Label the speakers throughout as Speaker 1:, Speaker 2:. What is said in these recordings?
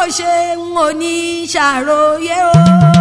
Speaker 1: ṣe n ò ní ṣàròyé o.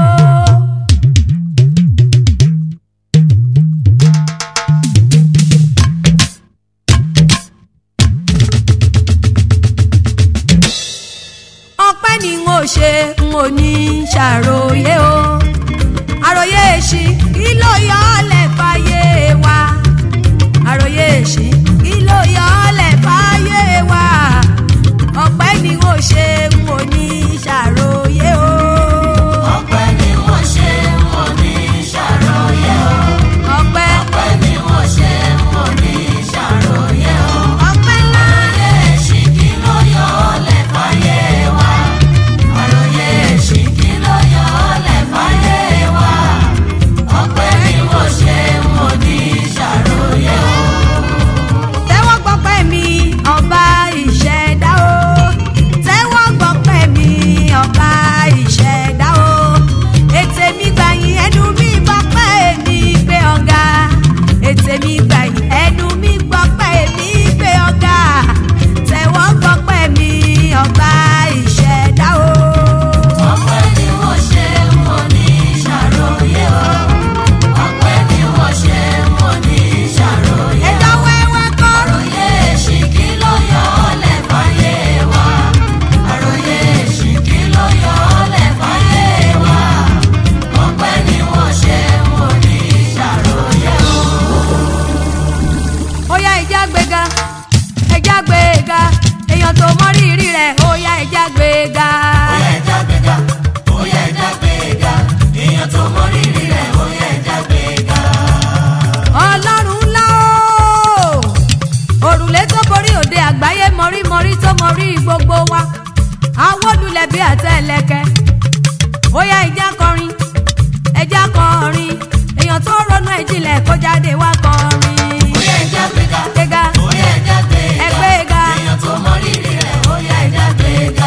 Speaker 1: ọpẹ́ ni n ò ṣe n ò ní ṣàròyé o. àròyé èṣì kí ló yọ ọ́ lẹ̀ fàyè wa. àròyé èṣì kí ló yọ ọ́ lẹ̀ fàyè wa. ọpẹ́ ni n ò ṣe n ò ní ṣàròyé o.
Speaker 2: ọpẹ́ ni wọ́n ṣe wọ́n ní ṣàròyé o.
Speaker 1: ọpẹ́
Speaker 2: ọpẹ́ ni wọ́n ṣe wọ́n ní ṣàròyé o.
Speaker 1: ọpẹ́ ńlá.
Speaker 2: àròyé èṣì kí ló yọ ọ́ lẹ̀ fàyè wa. àròyé èṣì kí ló yọ ọ́ lẹ̀ fàyè wa. ọpẹ́ ni wọ́n ṣe wọ́n ní ṣàròyé o.
Speaker 1: tẹ́wọ́ gbọ́pẹ́ mi ọba ìṣẹ̀dá o tẹ́wọ́ gbọ́pẹ́ mi ọba ìṣẹ̀dá o ètè mi gbàyìn ẹnu mi gbọ́pẹ́ mi gbé ọ̀gá ètè mi gbàyìn ẹnu mi gbọ́pẹ́ mi gbé ọ̀gá tẹ́wọ́ gbọ́pẹ́ mi ọba ìṣẹ̀dá o.
Speaker 2: ọpẹ́ ni wọ́n ṣe wọ́n ní ṣàròyé o. ọpẹ́ ni wọ́n ṣe wọ́n ní ṣàròyé o.
Speaker 1: ẹjọ́ wẹ́wẹ́ kọ́
Speaker 2: àròyé èṣì kí ló yọ ọ́ lẹ̀ fàyè wa. àròyé èṣì kí ló yọ ọ́ lẹ̀ fàyè wa. ọpẹ́ ni wọ́n ṣe wọ́n ní ṣàròyé o.
Speaker 1: ó yá ẹja gbéga ẹja gbéga èèyàn tó mọ rírì rẹ̀ ó yá ẹja gbéga.
Speaker 2: ó yẹ ẹja gbéga ó yẹ ẹja gbéga èèyàn tó mọ rírì rẹ̀ ó yẹ ẹja gbéga.
Speaker 1: ọlọ́run ńlá o òrùlé tó borí òde àgbáyé mọ̀rímọ̀rí tó mọ̀rí gbogbo wa awólulẹ̀ bí àtẹ̀lẹ̀kẹ̀ ó yá ẹja kọrin ẹja kọrin èèyàn tó ronú ẹ̀jìnlẹ̀ kó jáde wá kọrin.
Speaker 2: ó yẹ ẹja gbéga
Speaker 1: gbéga
Speaker 2: ó yẹ ẹja gbéga
Speaker 1: ẹ gbéga.
Speaker 2: èèyàn tó mọ rírì rẹ̀ ó yẹ ẹja gbéga.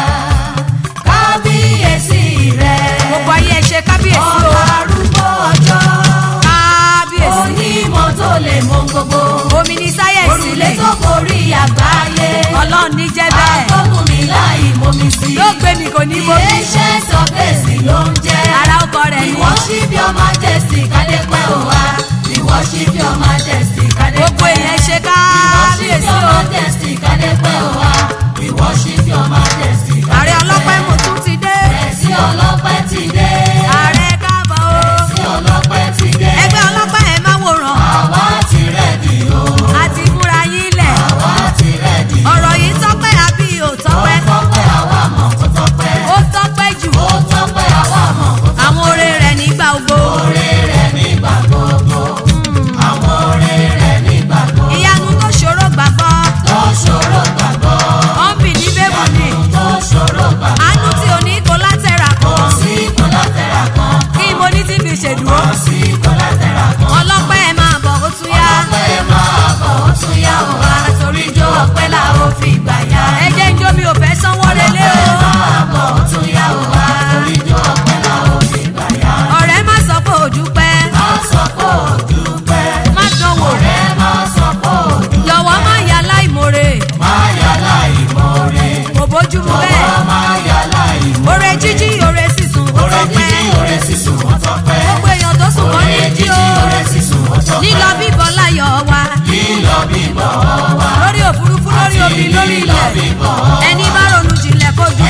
Speaker 2: kábíyèsí rẹ̀
Speaker 1: gbogbo ayé ẹ ṣe kábíyèsí o
Speaker 2: ọba arúgbó ọjọ́
Speaker 1: kábíyèsí
Speaker 2: onímọ̀ tó lè mọ gbogbo
Speaker 1: omi ní sáyẹ̀nsì
Speaker 2: òrùlé
Speaker 1: lè
Speaker 2: tó borí àgbáyé
Speaker 1: ọlọ́run ní jẹ́ bẹ́ẹ̀
Speaker 2: agbóhùn mi láì momi sí
Speaker 1: yóò gbé mi kò ní bomi
Speaker 2: iléeṣẹ́ sọ́fẹ̀sì ló ń jẹ́
Speaker 1: ara ọkọ rẹ̀
Speaker 2: we
Speaker 1: ni
Speaker 2: worship your majesty kádépẹ́ ò wá we worship your majesty kádépẹ́
Speaker 1: gbogbo èèyàn ṣe
Speaker 2: we worship
Speaker 1: kábíyèsí
Speaker 2: your
Speaker 1: o
Speaker 2: majesty kádépẹ́ ò wá we worship your majesty kádépẹ́
Speaker 1: ààrẹ ọlọ́pẹ́ mo tún ti dé
Speaker 2: ẹ̀sìn ọlọ́pẹ́ ti dé
Speaker 1: ààrẹ káàbọ̀ o
Speaker 2: ẹ̀sìn ọlọ́pẹ́ ti dé
Speaker 1: ẹgbẹ́ ọlọ́pẹ́ ẹ̀ máa wòran
Speaker 2: àwa ti rẹ̀dì o
Speaker 1: àti múra yín lẹ̀
Speaker 2: àwa ti rẹ̀dì
Speaker 1: ọ̀rọ̀ yìí tọ́pẹ́ àbí ò tọ́pẹ́
Speaker 2: tọ́pẹ́ àwa mọ̀ kó tọ́pẹ́
Speaker 1: ó tọ́pẹ́ jù
Speaker 2: ó tọ́pẹ́ àwa mọ̀ kó tọ́pẹ́
Speaker 1: àwọn oore rẹ̀ nígbà gbogbo
Speaker 2: oore rẹ̀ nígbà gbogbo àwọn oore rẹ̀ nígbà gbogbo
Speaker 1: ìyanu tó ṣòro gbàgbọ́
Speaker 2: tó ṣòro gbàgbọ́
Speaker 1: ọ̀nbì ní bẹ́ẹ̀bù ni
Speaker 2: tó ṣòro gbàgbọ́
Speaker 1: àánú tí ò ní kó látẹ̀rà
Speaker 2: kò
Speaker 1: kan
Speaker 2: sí kọ́látẹ̀rà kan
Speaker 1: kí mo ní tí fi ṣèdúró
Speaker 2: kò sí kọ́látẹ̀rà kan
Speaker 1: ọlọ́pẹ́ ẹ̀ máa bọ̀ ó tún yá
Speaker 2: ọpẹ́ máa bọ̀ ó tún yá o wá torí jó ọpẹ́ la ó fi gbà yá
Speaker 1: ẹ jẹ́ ń jó mi ò fẹ́ sanwó relé o
Speaker 2: máa bọ̀ ó tún yá o wá torí jó ọpẹ́ la ó fi gbà yá
Speaker 1: ọ̀rẹ́ má sọ pé ò dúpẹ́
Speaker 2: má sọ pé ò dúpẹ́
Speaker 1: má dánwò
Speaker 2: ọ̀rẹ́ má sọ pé ò dúpẹ́
Speaker 1: jọ̀wọ́ má yà láìmoore
Speaker 2: má yà láì mọ́re
Speaker 1: kò bójúmu bẹ́ẹ̀
Speaker 2: ọwọ́ má yà láì mọ́re
Speaker 1: oore jíjí oore sísun ó
Speaker 2: ọ̀rẹ́
Speaker 1: tọ́pẹ́
Speaker 2: jíjí ọ̀rẹ́ sísun ó tọ́pẹ́
Speaker 1: gbogbo èèyàn tó sùn kọ́ ní
Speaker 2: ọ̀rẹ́
Speaker 1: jí
Speaker 2: jíjí
Speaker 1: o
Speaker 2: ọ̀rẹ́ sísun ó tọ́pẹ́
Speaker 1: lílọ bíbọ̀ láyọ̀ wa
Speaker 2: lílọ bíbọ̀ wá
Speaker 1: lórí òfurufú lórí omi lórí ilẹ̀ ẹni bá ronú jinlẹ̀ kó ju